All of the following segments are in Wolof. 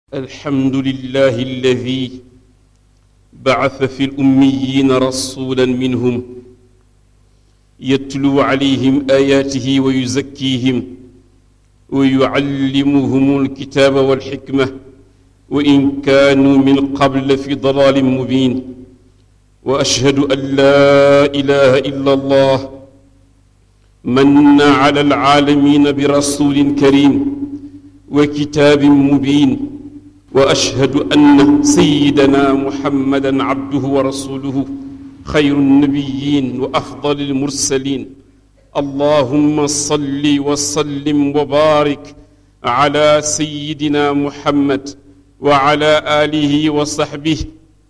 الحمد لله الذي بعث في الأميين رسولا منهم يتلو عليهم آياته ويزكيهم ويعلمهم الكتاب والحكمة وإن كانوا من قبل في ضلال مبين وأشهد أن لا إله إلا الله من على العالمين برسول كريم وكتاب مبين واشهد ان سيدنا محمدا عبده ورسوله خير النبيين وافضل المرسلين اللهم صل وسلم وبارك على سيدنا محمد وعلى اله وصحبه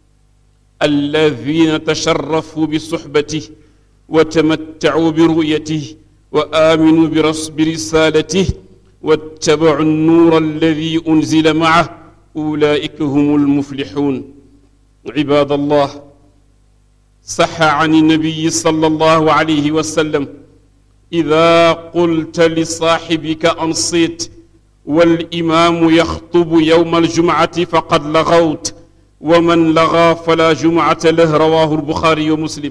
الذين تشرفوا بصحبته وتمتعوا برؤيته وامنوا برسالته واتبعوا النور الذي انزل معه أولئك هم المفلحون عباد الله صح عن النبي صلى الله عليه وسلم إذا قلت لصاحبك أنصت والإمام يخطب يوم الجمعة فقد لغوت ومن لغى فلا جمعة له رواه البخاري ومسلم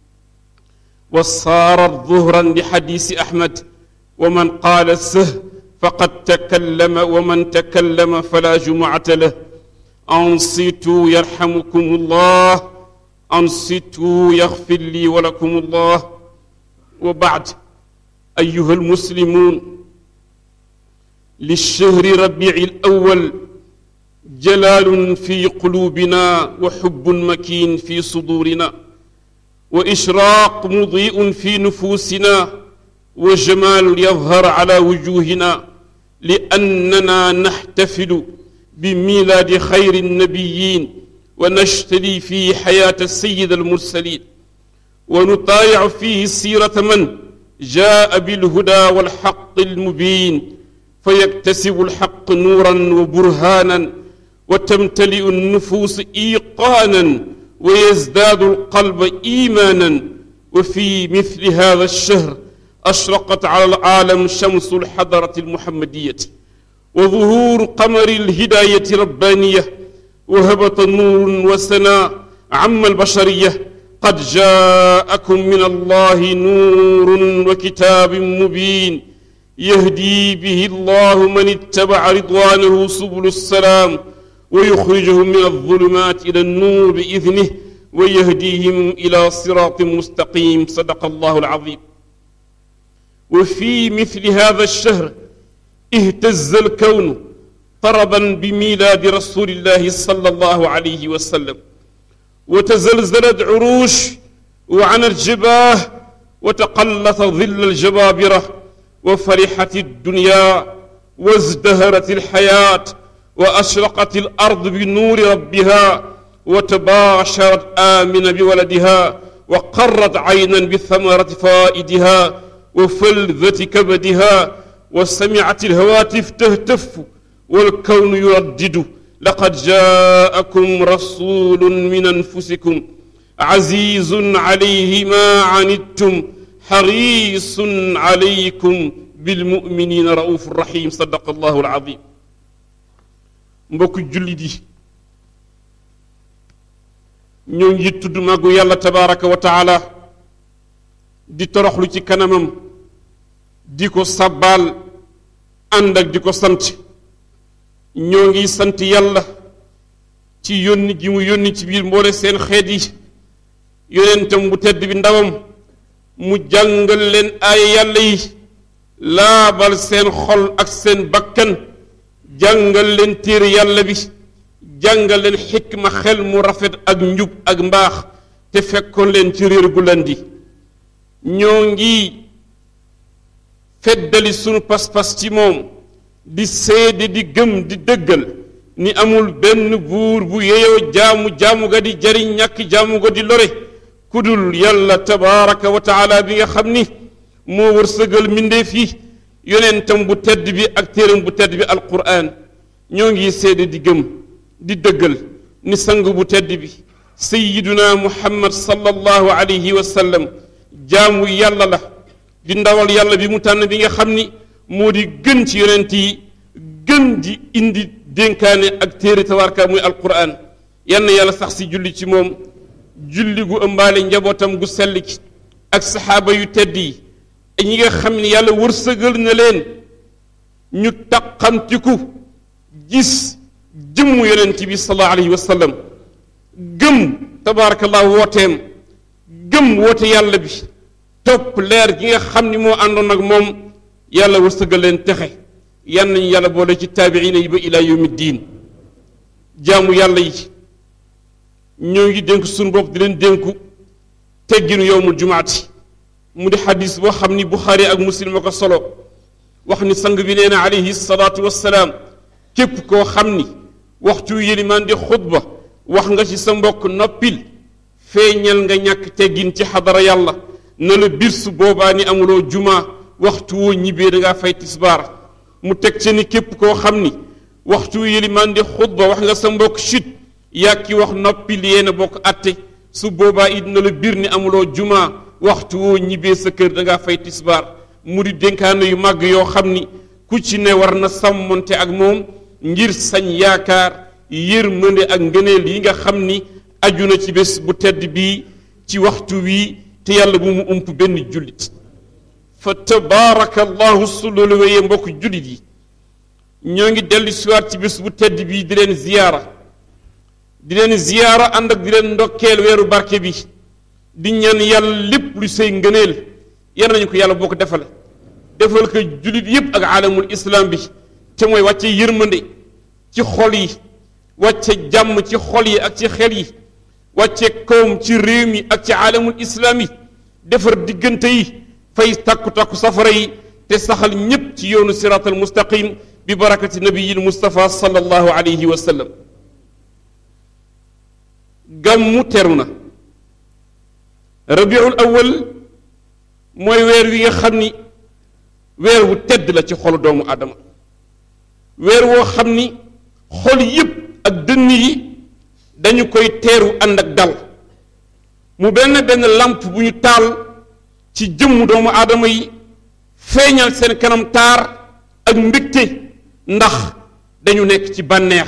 وصارت ظهرا لحديث أحمد ومن قال سه فقد تكلم ومن تكلم فلا جمعة له أنصتوا يرحمكم الله أنصتوا يغفر لي ولكم الله وبعد أيها المسلمون للشهر ربيع الأول جلال في قلوبنا وحب مكين في صدورنا وإشراق مضيء في نفوسنا وجمال يظهر على وجوهنا لأننا نحتفل بميلاد خير النبيين ونشتري فيه حياة السيد المرسلين ونطايع فيه سيرة من جاء بالهدى والحق المبين فيكتسب الحق نورا وبرهانا وتمتلئ النفوس إيقانا ويزداد القلب إيمانا وفي مثل هذا الشهر أشرقت على العالم شمس الحضرة المحمدية وظهور قمر الهداية ربانية وهبط نور وسنا عم البشرية قد جاءكم من الله نور وكتاب مبين يهدي به الله من اتبع رضوانه سبل السلام ويخرجهم من الظلمات إلى النور بإذنه ويهديهم إلى صراط مستقيم صدق الله العظيم وفي مثل هذا الشهر اهتز الكون طربا بميلاد رسول الله صلى الله عليه وسلم وتزلزلت عروش وعنت جباه وتقلت ظل الجبابرة وفرحت الدنيا وازدهرت الحياة وأشرقت الأرض بنور ربها وتباشرت آمن بولدها وقرت عينا بثمرة فائدها وفلذة كبدها وسمعت الهواتف تهتف والكون يردد لقد جاءكم رسول من أنفسكم عزيز عليه ما عنتم حريص عليكم بالمؤمنين رؤوف رحيم صدق الله العظيم mbokk jullit yi ñoo ngi tudd màggu yàlla tabaraka wa taala di toroxlu ci kanamam di ko sabbaal ànd ak di ko sant ñoo ngi sant yàlla ci yónni gi mu yónni ci biir mboole seen xeet yi yonentam bu tedd bi ndawam mu jàngal leen ay yàlla yi laabal seen xol ak seen bakkan jàngal leen téere yàlla bi jàngal leen xikma xel mu rafet ak njub ak mbaax te fekkoon leen ci réer gu landi ñoo ngi feddali sunu pas-pas ci moom di seede di gëm di dëggal ni amul benn buur bu yeyoo jaamu jaamu ga di jariñ ñàkk jaamu ga di lore kudul yàlla tabaraka wa taala bi nga xam ni moo wërsëgal mbindeef yi yonentam bu tedd bi ak téeram bu tedd bi alquran ñoo ngi seede di gëm di dëggal ni sang bu tedd bi sayiduna muhammad sallallahu alayhi wa sallam jaamu yàlla la di ndawal yàlla bi mu tànn bi nga xam ni moo di gën ci yonent yi gën di indi dénkaane ak téere tabarka muy alquran yann yàlla sax si julli ci moom julli gu ëmbaale njabootam gu sell ki ak saxaaba yu tedd yi ñi nga xam ne yàlla wërsëgal na leen ñu taqamtiku gis jëmmu yonent bi sallallahu alayhi wa sallam gëm tabaarakallahu wooteem gëm woote yàlla bi topp leer gi nga xam ni moo àndoon ak moom yàlla wërsëgal leen texe yan nañu yàlla boole ci taabiina yi ba ila yawmi diin jaamu yàlla yi ñoo ngi dénk suñu bopp di leen dénku tegginu yowmul jumaati mu di xadis boo xam ni buxaari ak muslim a ko solo wax ni sang bi nee na alayhi salaatu wassalaam képp koo xam ni waxtu yélimaan di xutba wax nga ci sa mbokk noppil feeñal nga ñàkk teggin ci xadara yàlla na la bir su boobaa ni amuloo juma waxtu woo ñibbee da ngaa fay tisbaar mu teg ci ni képp koo xam ni waxtu yélimaan di xutba wax nga sa mbokk chut yaa ki wax noppil yéen a bokk atte su boobaa it na la bir ni amuloo juma waxtu woo ñibbee sa kër da ngaa fay tisbaar mu di dénkaane yu màgg yoo xam ni ku ci ne war na sàmmonte ak moom ngir sañ yaakaar yërmande ak ngëneel yi nga xam ni aju na ci bés bu tedd bii ci waxtu wii te yàlla bu mu ump benn jullit fa tabaraka allahu su loolu wéyee mbokk jullit yi ñoo ngi dellu siwaat ci bés bu tedd bii di leen ziyaara di leen ziyaara ànd ak di leen ndokkeel weeru barke bi di ñaan yàlla lépp lu say ngëneel yar nañu ko yàlla boo ko defale defal ko jullit yépp ak alamul islam bi te mooy wàcce yërmande ci xol yi wàcce jàmm ci xol yi ak ci xel yi wàcce kawm ci réew mi ak ci alamul islam yi defar diggante yi fay takku-takku safara yi te saxal ñépp ci yoonu siraatal mustaqim bi barakati nabiyil mustafa sallallahu alayhi wa sallam gàmmu teru na rabiul awal mooy weer wi nga xam ni weer wu tedd la ci xolu doomu aadama weer woo xam ni xol yépp ak dënn yi dañu koy teeru ànd ak dal mu benn benn làmp bu ñu taal ci jëmmu doomu aadama yi feeñal seen kanam taar ak mbégte ndax dañu nekk ci bànneex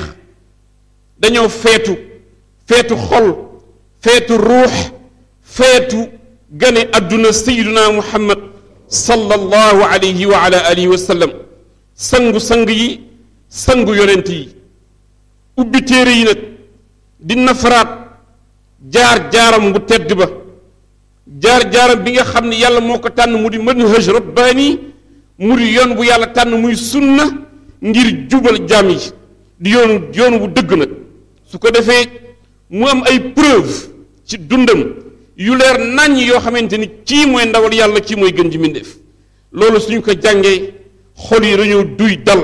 dañoo feetu feetu xol feetu ruux feetu gane àdduna sayiduna muhammad sallallahu alayhi wa ala alihi wa sallam sangu sang yi sangu yonent yi ubbi téere yi nag di nafaraat jaar-jaaram bu tedd ba jaar-jaaram bi nga xam ne yàlla moo ko tànn mu di manhaj rabbaani mu di yoon bu yàlla tànn muy sunna ngir jubal jaam yi di yoonu yoonu bu dëgg nag su ko defee mu am ay preuve ci dundam yu leer naññ yoo xamante ni kii mooy ndawal yàlla kii mooy gën ji mbindéef loolu suñu ko jàngee xol yi dañoo duy dal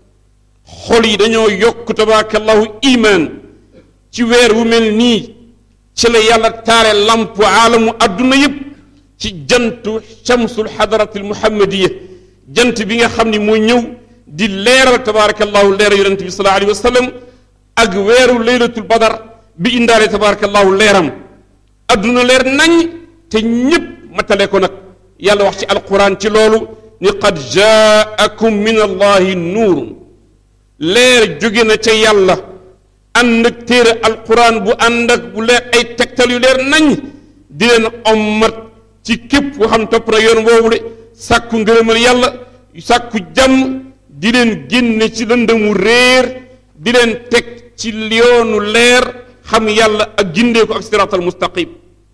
xol yi dañoo yokk tabaarakallahu imaan ci weer wu mel nii ci la yàlla taare lamp aalamu adduna yépp ci jantu shamsul xadaratil muhammadiya jant bi nga xam ni moo ñëw di leeral tabaarakallahu leeral yonent bi sallallahu alayhi wa sallam ak weeru laylatul badar bi indaale tabaarakallahu leeram adduna leer nañ te ñépp matale ko nag yàlla wax ci alquran ci loolu ni qad jaakum min allahi nuurun leer jóge na ca yàlla ànd ak téere alquran bu ànd ak bu leer ay tegtal yu leer nañ di leen ommat ci képp koo xam topp na yoon woowu de sàkku ngërëmal yàlla sàkku jàmm di leen génne ci lëndëmu réer di leen teg ci yoonu leer xam yàlla ak gindee ko ak siraatal mustaqim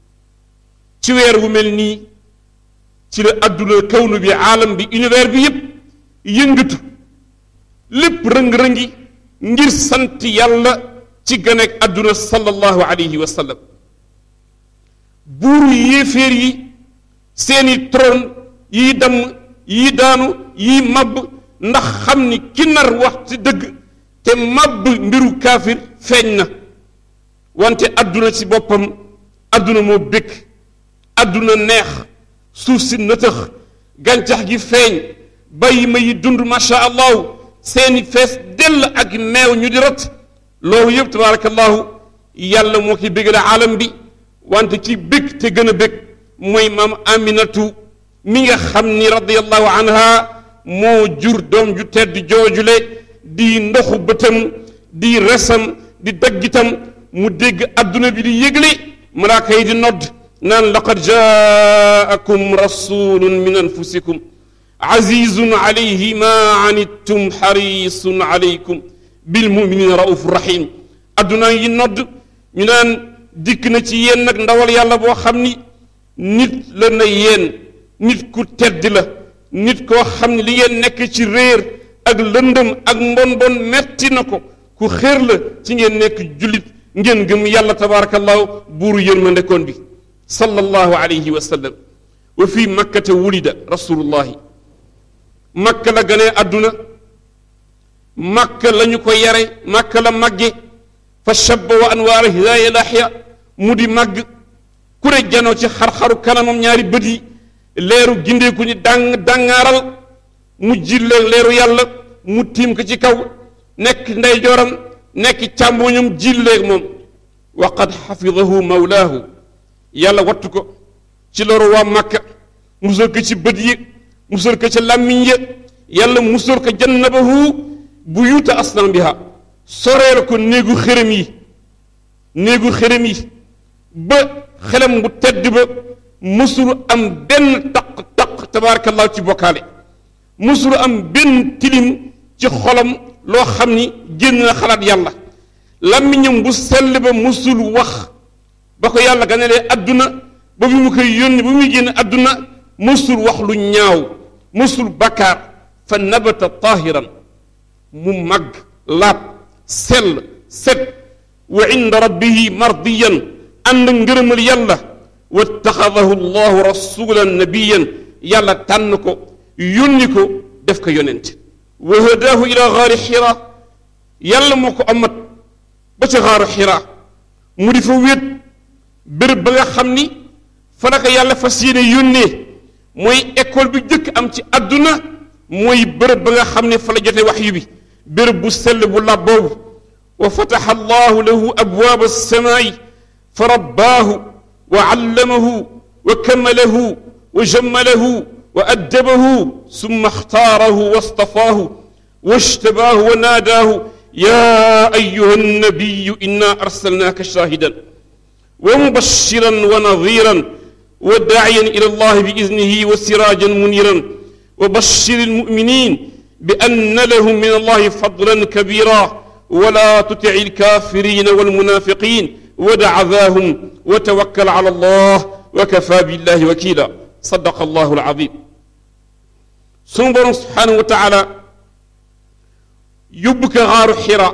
ci weer wu mel nii ci la adduna kawnu bi aalam bi univers bi yépp yëngatu lépp rëng-rëngi ngir sant yàlla ci ganeek adduna sallallahu alayhi wa sallam buuru yéeféer yi seeni trône yii damm yii daanu yii mabb ndax xam ni ki nar wax ci dëgg te mabb mbiru kaafir feeñ na wante adduna ci boppam adduna moo bëgg adduna neex suuf si nëtëx gàncax gi feeñ bàyyi ma yi dund macha allahu seeni fees dell ak meew ñu di rot loolu yëpp tabaarakallahu yàlla moo ki bégale aalam bi wante ci bég te gën a bég mooy maam aminatu mi nga xam ni radiallahu anha moo jur doom ju tedd joojule di ndoxu bëtam di resam di daggitam mu dégg adduna bi di yëgle malaaka yi di nodd naan laqad jaakum rasulun min anfusikum azizun alayhi ma anittum xarisun alaykum bilmuminina rauf rahim adduna yi nodd ñu naan dikk na ci yéen nag ndawal yàlla boo xam ni nit la na yéen nit ku tedd la nit koo xam ne li ngeen nekk ci réer ak lëndëm ak mbon bon metti na ko ku xéer la ci ngeen nekk jullit ngeen gëm yàlla tabarakallahu buuru yërmande koon bi sallallahu alayhi wa sallam wa fi makkata wulida rasulullahi makka la ganee àdduna makka la ñu ko yare makka la màgge fa shabba wa anwaara hidaaya laxya mu di màgg ku ne janoo ci xar-xaru kanamam ñaari bët yi leeru gindeeku ni dàng dàngaaral mu jilleeg leeru yàlla mu tiim ko ci kaw nekk ndeyjooram nekk càmmoñam jilleeg moom wa qad xafidahu mawlaahu yàlla wattu ko ci loru waa makka musal ko ci bët yi musal ko ci làmmiñ ya yàlla musal ko jannabahu buyuuta asnaam biha soreel ko néegu xërëm yi néegu xërëm yi ba xelam bu tedd ba musulu am benn taq taq tabaarakallahu ci bokkaale musulu am benn tilim ci xolam loo xam ni génn na xalaat yàlla làmmiñam bu sell ba musul wax ba ko yàlla ganelee adduna ba bi mu koy yónni ba muy génn adduna musul wax lu ñaaw musul bakkaar fa nabata tahiran mu màgg laab sell set wa inda rabbihi mardiyan ànd ngërëmal yàlla wattaxadahu llahu rasulan nabiyan yàlla tànn ko yónni ko def ko yonent wa hadaahu ila xaari xira yàlla moo ko amat ba ca xaaru xira mu di fa wéet béréb ba nga xam ni fa la ko yàlla fas yéene yónnee mooy école bi jëkk am ci àdduna mooy béréb ba nga xam ne fa la jote waxyu bi béréb bu sell bu lab boobu wa fataxa allahu lahu abwaaba alsamaai fa rabbaahu wa allamahu wa kamalahu wa jammalahu wa addabahu summa axtaarahu wastafaahu wajtabaahu wa naadaahu yaa ayuha annabiyu inna arsalnaaka shaahidan wa mubashiran wa nadiran wa daaciyan ila allahi bi idnihi wa siraajan muniran wa bashir almuminin bi anna lahum min allahi fadlan kabira wala tutic alkafirina walmunafiqin ودع ذاهم وتوكل على الله وكفى بالله وكيلا صدق الله العظيم سنبر سبحانه وتعالى يبك غار حراء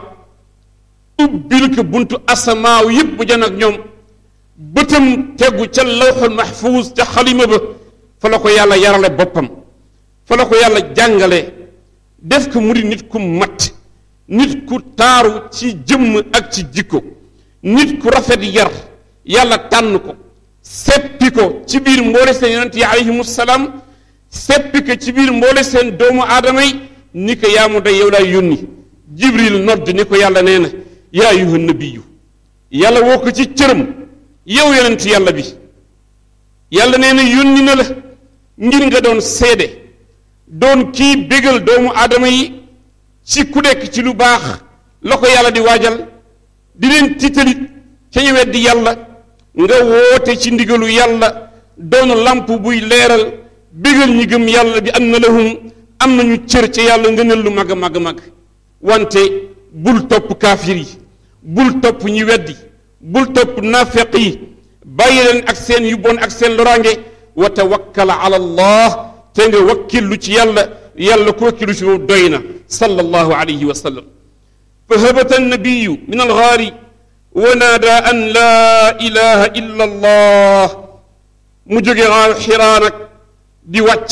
ubbilk buntu asamaaw yëpp jan ak ñoom bëtam tegu ca lawxul mahfuus ca xalima ba fa la ko yàlla yarale boppam fa la ko yàlla jàngale def ko mu di nit ku mat nit ku taaru ci jëmm ak ci jikko nit ku rafet yar yàlla tànn ko seppi ko ci biir mboole seen yonent yi alayhimu salaam seppi ko ci biir mboole seen doomu aadama yi ni ko yaa mu day yow laay yónni jibril nodd ni ko yàlla nee na yaa ayuha nabiyu yàlla woo ko ci cëram yow yonent yàlla bi yàlla nee na yónni na la ngir nga doon seede doon kii bégal doomu aadama yi ci ku nekk ci lu baax la ko yàlla di waajal di leen tiitalit ca ñu weddi yàlla nga woote ci ndigalu yàlla doon lamp buy leeral bégal ñi gëm yàlla bi anna lahum am nañu cër ca yàlla nga nel lu mag a mag a mag wante bul topp kaafir yi bul topp ñi weddi bul topp naafeq yi bàyyi leen ak seen yu bon ak seen loraange wa tawakkal ala allah te nga wakkillu ci yàlla yàlla ko wakkilu ci moom doy na sallallahu alayhi wa sallam فهبت النبي من الغار ونادى أن لا إله إلا الله مجوغي غار حرانك دي واتش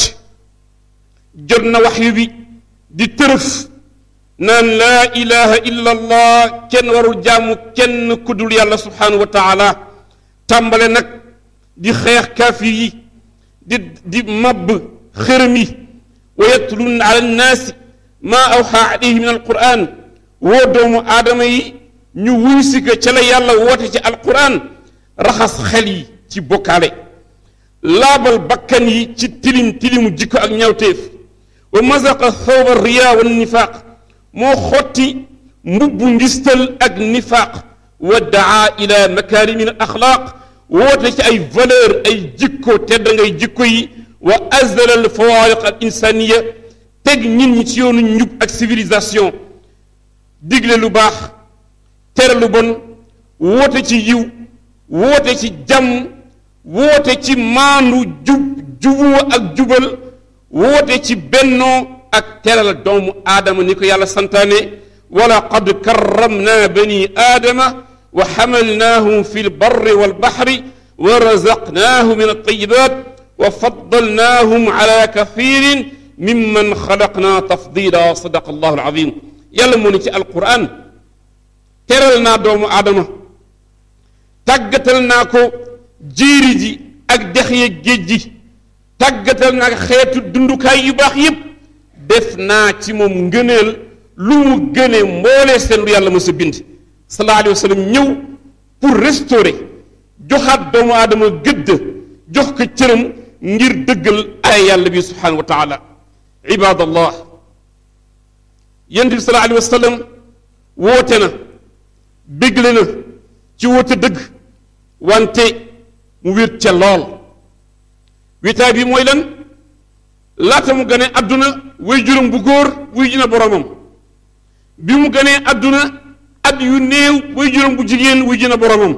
جرنا وحي بي دي ترف نان لا إله إلا الله كن ورو جامو كن كدول يالله سبحانه وتعالى تامبالي نك دي خيخ كافي دي دي مب خرمي ويتلون على الناس ما أوحى عليه من القرآن woo doomu aadama yi ñu wuy si ko ca la yàlla woote ci alquran raxas xel yi ci bokkaale laabal bakkan yi ci tilim tilimu jikko ak ñawteef wa mazaqa thawba riya wa nifaaq moo xotti mbubbu ngistal ak nifaaq wa daa ila makarimi al axlaaq woote ci ay valeur ay jikko tedd ngay jikko yi wa azala al fawaariq al insaniya teg nit ñi ci yoonu njub ak civilisation digle lu baax tere lu bon woote ci yiw woote ci jàmm woote ci maandu jub juboo ak jubal woote ci bennoo ak teral doomu aadama ni ko yàlla santaane wala qad karramna bani aadama wa xamalnaahum fi lbarri walbaxri wa razaqnaahum min altayibat wa faddalnaahum ala kathirin mimman xalaqna tafdila sadaqa allahu alazim yàlla moo ne ci alquran teral naa doomu aadama tàggatal naa ko jéeri ji ak dex ya géej ji tàggatal naa ko xeetu dundukaay yu baax yépp def naa ci moom ngëneel lu mu gëne mboolee seen lu yàlla mës a bind sallallahu alayhi wa sallam ñëw pour restaurer joxaat doomu aadama gëdd jox ko cëram ngir dëggal ay yàlla bi subhanahu wa taala ibadallah yonent bi sallallahu alayhi wa sallam woote na bégle na ci woote dëgg wante mu wéet ca lool wéetaay bi mooy lan laata mu gane àdduna way juróom bu góor wuy ji na boromam bi mu ganee àdduna at yu néew way juróom bu jigéen wuy ji na boromam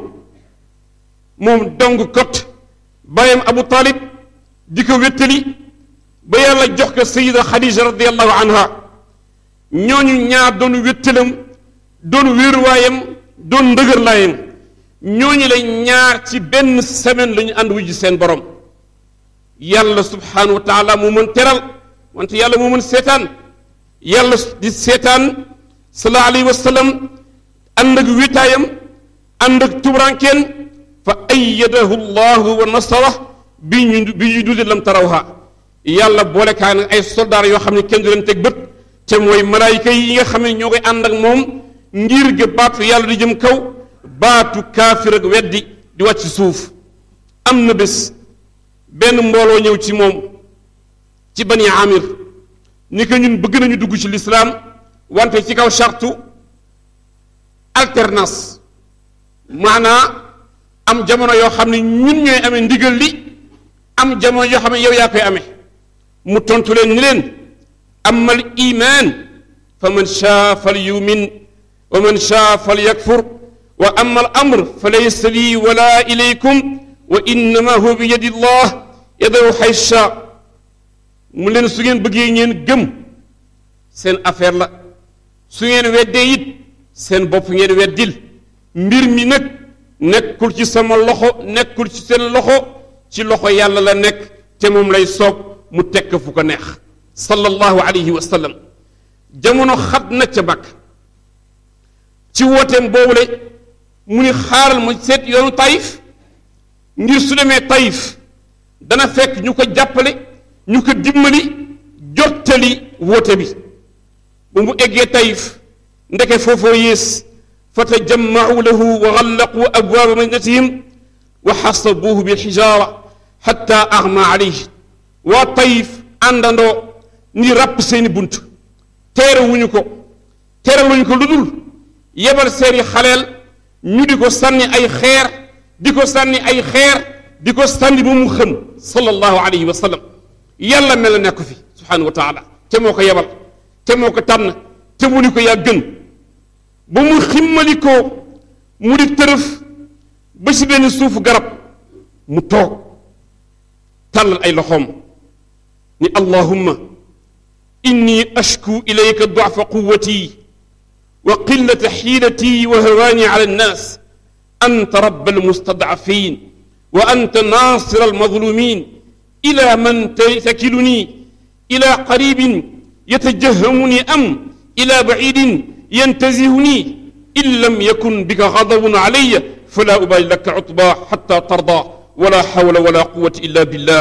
moom dong kot bàyyam abu talib di ko wéttali ba yàlla jox ko sayida xadija radiallahu anha ñooñu ñaar doon wéttalam doon wéeruwaayam doon ndëgërlaayam ñooñu la ñaar ci benn semaine la ñu ànd wuy ji seen borom yàlla subhanahu wa taala moo mën teral wante yàlla moo mën seetaan yàlla di seetaan sallallahu alayhi wa sallam ànd ak wéetaayam ànd ak tubarankeen fa ayyadahu llahu wa nasara bi ñu bi ñu dudi lam tarawha yàlla boole kaa nag ay soldaar yoo xam ne kenn du leen teg bët te mooy malaayika yi nga xam ne ñoo koy ànd ak moom ngir ga baatu yàlla di jëm kaw baatu kaafir ak weddi di wàcc suuf am na bés benn mbooloo ñëw ci moom ci bani amir ni ko ñun bëgg nañu dugg ci lislaam wante ci kaw chartu alternance maanaa am jamono yoo xam ne ñun ñooy amee ndigal li am jamono yoo xam ne yow yaa koy amee mu tontu leen ni leen amma al iman fa man shaa fal yumin wa man shaa fal yakfur wa amma al amr fa laysa lii wala ilaykum wa innama huwa bi yadi llah yadahu xaysha mu leen su ngeen bëggee ngeen gëm seen affaire la su ngeen weddee it seen bopp ngeen weddil mbir mi nag nekkul ci sama loxo nekkul ci seen loxo ci loxo yàlla la nekk te moom lay soog mu tekk fu ko neex sallallahu alayhi wa sallam jamono xat na ca bakk ci wooteem boobule mu ni xaaral ma seet yoonu tayif ngir su demee tayif dana fekk ñu ko jàppale ñu ko dimbali jottali woote bi bu mu eggee tayif ndeke foofoo yées fa tajammacu lahu wa gallaqu abwaaba madinatihim wa xasabuuhu bilxijaara xatta axma alayhi waa tayif àndandoo ni ràpp seeni bunt teere wuñu ko teere wuñu ko lu dul yebal seeni xaleel ñu di ko sànni ay xeer di ko sànni ay xeer di ko sànni ba mu xëm sallallahu alayhi wa sallam yàlla mel na nekk fi subhanahu wa taala te moo ko yebal te moo ko tànn te mu ni ko yaa gën ba mu ximmali ko mu di tërëf ba ci benn suufu garab mu toog tàllal ay loxoom ni allahumma inni ashku ilayka duafa quwati wa qillata xiilati wa hawaani ala annaas anta rabb almustadafin wa anta naasir almadlumin ila man takiluni ila qaribin yatajahamuni am ila bacidin yantazihuni in lam yakun bika gadabun alaya fala ubali laka cutba xata tarda wala xawla wala quwata illa billah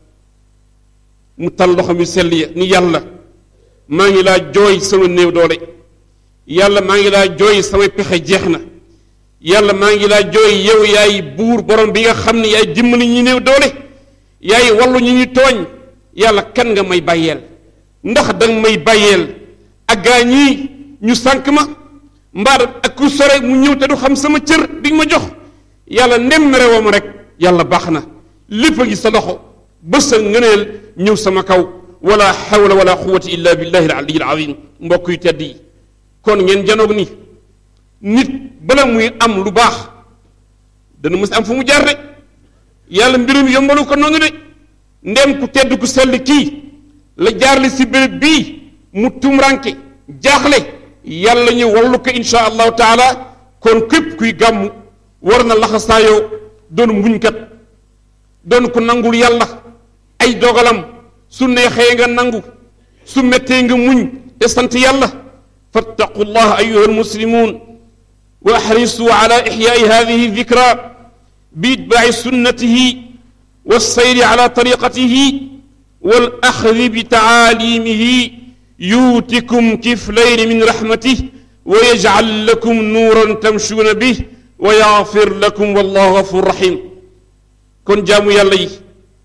mu tal loxo mi sell ya ni yàlla maa ngi laa jooy sama néew doole yàlla maa ngi laa jooy samay pexe jeex na yàlla maa ngi laa jooy yow yaay buur borom bi nga xam ne yaay dimbali ñi néew doole yaay wallu ñi ñu tooñ yàlla kan nga may bàyyeel ndax danga may bàyyeel ak gaa ñii ñu sànk ma mbaar ak ku sore mu ñëw te du xam sama cër di ma jox yàlla ndem mere woo ma rek yàlla baax na lépp a ngi sa loxo ba sa ngëneel ñëw sama kaw wala xawla wala quwata illa billahi al-aliyyil azim mbokk yu tedd yi kon ngeen janoog ni nit bala muy am lu baax dana mës am fu mu jaar de yàlla mbirum yombalu ko noonu de ndem ku tedd ku sell kii la jaarle si béréb bii mu tumranke jaaxle yàlla ñu wallu ko insha allahu taala kon képp kuy gàmmu war na laxasaayoo doon muñkat doon ko nangul yàlla ay dogalam su neexee nga nangu su mettee nga muñ te sant yàlla fattaqu llah ayuha almuslimun wa axrisu ala ixyaai hadihi dikra biitbaaci sunnatihi walsayri ala tariqatihi walaxdi bitaalimihi yuutikum kiflayni min raxmatih wa yajcal lakum nuuran tamshuuna bih wa yaxfir lakum wallahu gafur rahim kon jaamu yàlla yi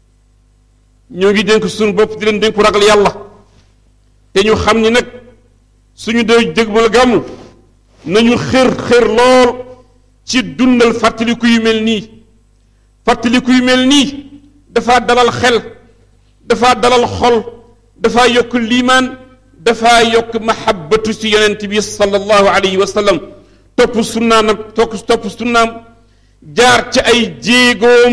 ñoo ngi dénk suñu bopp di leen dénku ragal yàlla te ñu xam ni nag suñu dee dégmal gàmmu nañu xër xër lool ci dundal fàttaliku yu mel nii fàttaliku yu mel nii dafa dalal xel dafa dalal xol dafa yokk liimaan dafa yokk mahabbatu si yonent bi sallallahu alayhi wa sallam topp sunnaam topp topp sunnaam jaar ci ay jéegoom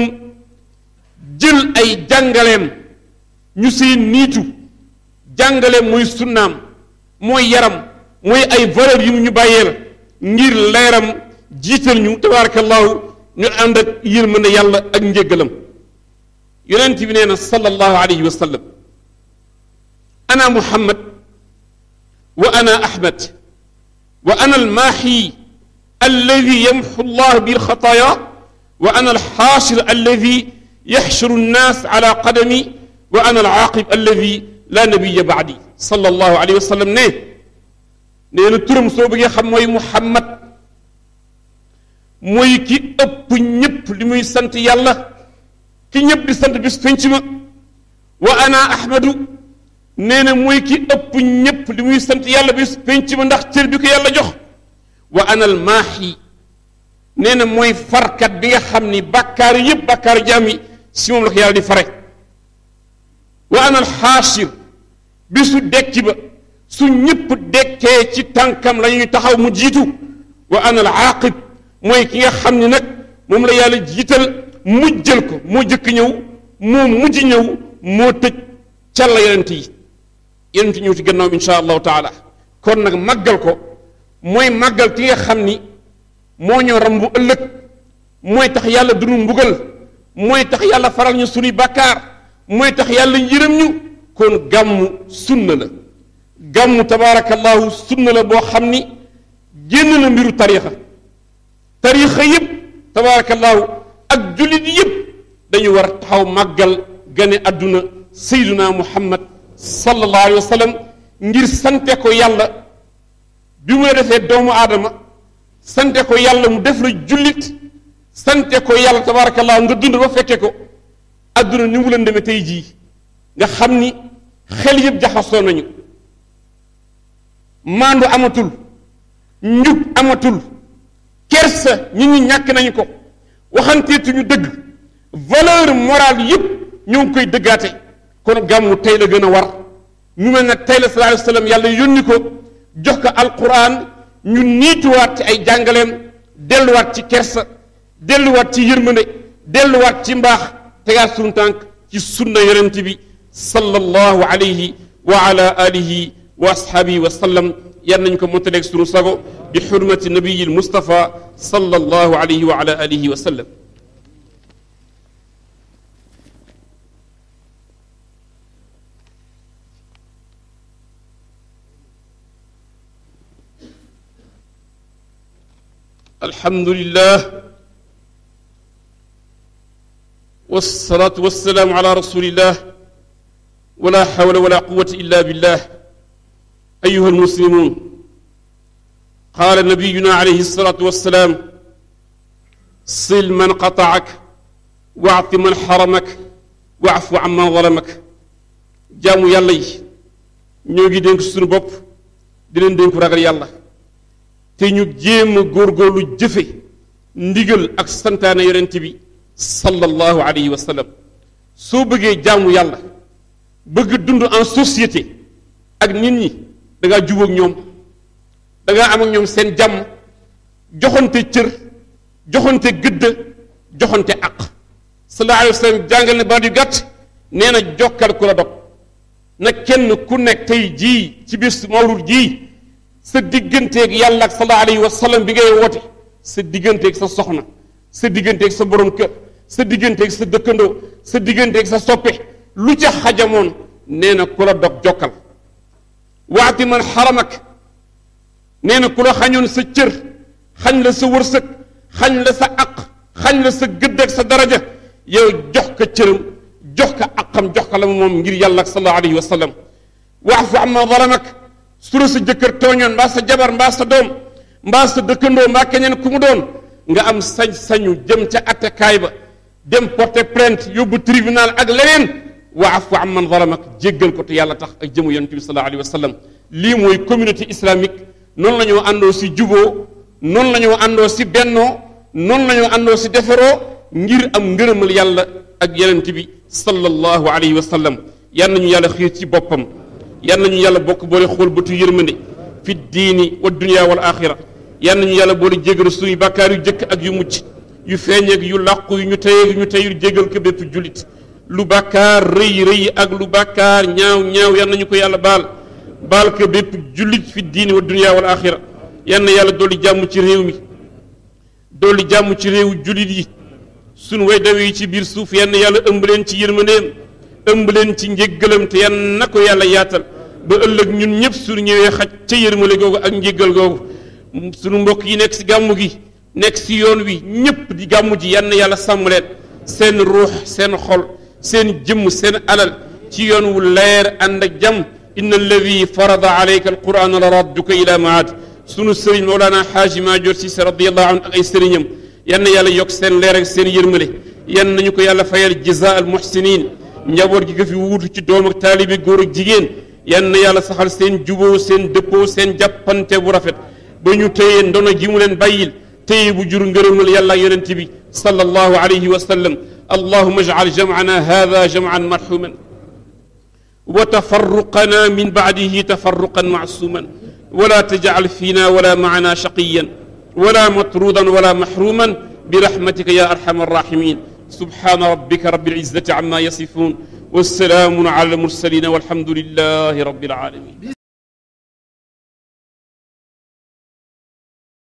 jël ay jàngaleem ñu seen niitu jàngaleem mooy sunnaam mooy yaram mooy ay valeur yu ñu bàyyeel ngir leeram jiital ñu tabarakallahu ñu ànd ak yërmande yàlla ak njéggalam yonent bi nee na sallallahu alayhi wa sallam ana muhammad wa ana ahmad wa ana almaaxi alladi yamxu llah bi alxataaya wa ana alxaashir alladi yaxshuru nnaas ala qadami wa ana alaaqib alladi la nabiya baadi sallallahu alayhi wa sallam ne nee na turam soo bëggee xam mooy muhammad mooy ki ëpp ñëpp li muy sant yàlla ki ñëpp di sant bis penc ma wa ana ahmadu nee na mooy ki ëpp ñëpp li muy sant yàlla bis penc ma ndax cër bi ko yàlla jox wa ana al maaxi nee na mooy farkat bi nga xam ni bàkkaar yëpp bàkkaar jaam yi si moom la ko yàlla di fare wa ana al xaashir bisu dekki ba su ñëpp dekkee ci tànkam la ñuy taxaw mu jiitu wa ana al aaqib mooy ki nga xam ni nag moom la yàlla jiital mujjal ko moo jëkk ñëw moo mujj ñëw moo tëj càlla yonent yi yonent ñëw ci gannaaw insha allahu taala kon nag màggal ko mooy màggal ki nga xam ni moo ñoo rambu ëllëg mooy tax yàlla dunu mbugal mooy tax yàlla faral ñu sunuy bàkkaar mooy tax yàlla yërëm ñu kon gàmmu sunna la gàmmu tabaarakallahu sunna la boo xam ni génn na mbiru tariixa tariixa yépp tabaarakallahu ak jullit yépp dañu war a taxaw màggal gane àdduna sayduna muhammad sallallahu alayhi wa sallam ngir sante ko yàlla bi mu la defee doomu aadama sante ko yàlla mu def la jullit sante ko yàlla tabaarakallahu nga dund ba fekke ko àdduna ni mu leen demee tey jii nga xam ni xel yépp jaxasoo nañu maandu amatul njub amatul kersa nit ñi ñàkk nañu ko waxanteetuñu dëgg valeur morale yépp ñoo ngi koy dëggaate kon gàmmu tey la gën a war ñu mel nag tey la sallallahu alayhi wa sallam yàlla yónni ko jox ko alquran ñu niituwaat ci ay jàngaleem delluwaat ci kersa delluwaat ci yërmande delluwaat ci mbaax tegaat sunu tànk ci sunna yonent bi sallallahu alayhi wa ala alihi wa ashaabihi wa sallam yal nañu ko montaleeg sunu sago bi xurmati nabiyi lmustafa sallallahu alayhi wa ala alihi wa sallam الحمد لله والصلاة والسلام على رسول الله ولا حول ولا قوة إلا بالله أيها المسلمون قال نبينا عليه الصلاة والسلام صل من قطعك واعط من حرمك واعف عمن ظلمك jaamu yàlla yi ñoo ngi dénk suñu bopp di leen dénku ragal yàlla te ñu jéem a góorgóorlu jëfe ndigal ak santaane yonent bi sallallahu alayhi wa sallam soo bëggee jaamu yàlla bëgg dund en société ak nit ñi da ngaa jubóog ñoom da ngaa am ak ñoom seen jàmm joxante cër joxante gëdd joxante aq sallallahu alayhi wa sallam jàngal ne baat yu gàtt nee na jokkal ku la dog na kenn ku nekk tey jii ci bis mawlud jii sa digganteeg yàlla ak sallallahu alayhi wa sallam bi ngay woote sa digganteeg sa soxna sa digganteeg sa borom kër sa digganteeg sa dëkkandoo sa digganteeg sa soppe lu ca xajamoon nee na ku la dog jokkal waati man xaramak nee na ku la xañoon sa cër xañ la sa wërsëg xañ la sa aq xañ la sa gëdd ak sa daraja yow jox ko cëram jox ko aqam jox ko la moom ngir yàlla ak sallallahu alayhi wa sallam waafu amma zalamak su la sa jëkkër tooñoon mbaa sa jabar mbaa sa doom mbaa sa dëkkandoo mbaa keneen ku mu doon nga am sañ-sañu jëm ca attekaay ba dem porter plainte yóbbu tribunal ak leneen waafu amman zalamak jéggal ko te yàlla tax ak jëmu yonent bi sallallahu alayhi wa sallam lii mooy communauté islamique noonu la ñoo àndoo si juboo noonu la ñoo àndoo si bennoo noonu la ñoo àndoo si deferoo ngir am ngërëmal yàlla ak yonent bi sallallahu alayhi wa sallam yal nañu yàlla xiir ci boppam yal nañu yàlla bokk boole xool bëtu yërmande fi diini wa dunia wal axira yal nañu yàlla boole jégal suñu bàkkaar yu jëkk ak yu mucc yu feeñeeg yu làqu yu ñu teyeg yu ñu teyul jégal ko bépp jullit lu bàkkaar rëy rëy ak lu bàkkaar ñaaw ñaaw yal nañu ko yàlla baal baal ko bépp jullit fi diini wa dunia wal axira yal na yàlla dolli jàmm ci réew mi dolli jàmm ci réewu jullit yi sunu way dawe yi ci biir suuf yal na yàlla ëmb leen ci yërmandeem ëmb leen ci njéggalam te yan na ko yàlla yaatal ba ëllëg ñun ñëpp suñu ñëwee xaj ca yërmale googu ak njéggal googu sunu mbokk yi nekk si gàmmu gi nekk si yoon wi ñëpp di gàmmu ji yan na yàlla sàmm leen seen ruux seen xol seen jëmm seen alal ci yoon wu leer ànd ak jàmm inna alladi farada alayka alquran la radduka ila maad sunu sëriñ Mawlana Xaaji Maajoor Sise radiallahu anhu ak ay sëriñam yan na yàlla yokk seen leer ak seen yërmale yan nañu ko yàlla fayal jaza al muhsinin njaboot gi nga fi wuutu ci doom ak taalibi góor ak jigéen yan na yàlla saxal seen juboo seen dëppoo seen jàppante bu rafet ba ñu téye ndono ji mu leen bàyyil téye bu jur ngërëmal yàlla ak yonent bi sallallahu alayhi wa sallam allahuma ajcal jamcana hada jamcan marxuman wa tafarruqana min bacdihi tafarruqan macsuman ولا تجعل فينا ولا معنا شقيا ولا مطرودا ولا محروما برحمتك يا ارحم الراحمين سبحان ربك رب العزه عما يصفون والسلام على المرسلين والحمد لله رب العالمين